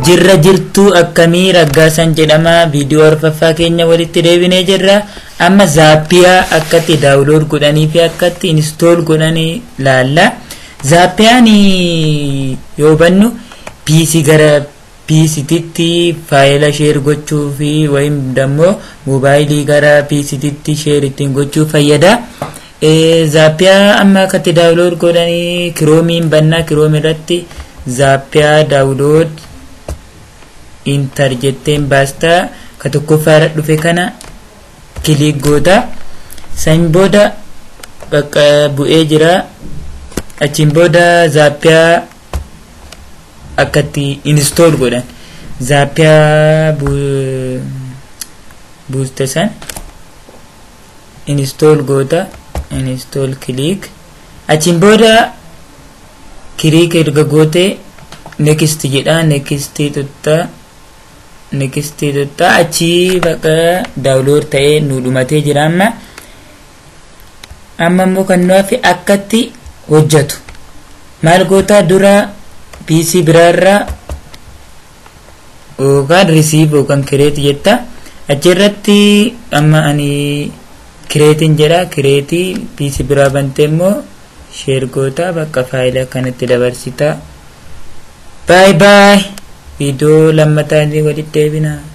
jirra jirtuu akkamii raggaasan jedhama viidiyoo arfaffaa keenya walitti deebinee jirra amma zaappiyaa akkatti daawulood godhanii fi akkatti inistool godhanii laalla zaappiyaan yoo bannu piisii gara piisititti faayila sheer gochuu fi wayim dammoo moobaayilii gara piisititti sheer ittiin gochuu fayyada zaappiyaa amma akkatti daawulood godhanii kiroomiin bannaa kiroom irratti zaappiyaa daawulood intar jetteen baastaa ka tokkoffaadha dhufe kana kiliik goota san booda bakka bu'ee jira achiin booda zaappiyaa akkatti inistool godhan zaappiyaa buuste san inistool goota inistool kiliik achiin booda kiliik erga goote next jedha next tuttaa next tuttaa achi baqa daawulood ta'ee nu dhumatee jira amma amma immoo kan nuafi akkatti hojjetu maal gootaa dura pc biraarraa yookaan risiif yookaan kireet jetta achirratti amma ani kireetiin jedha kireetii pc biraa bantee immoo sheer gootaa bakka faayila kanatti dabarsita baay baay viidiyoo lammataa walitti deebinaa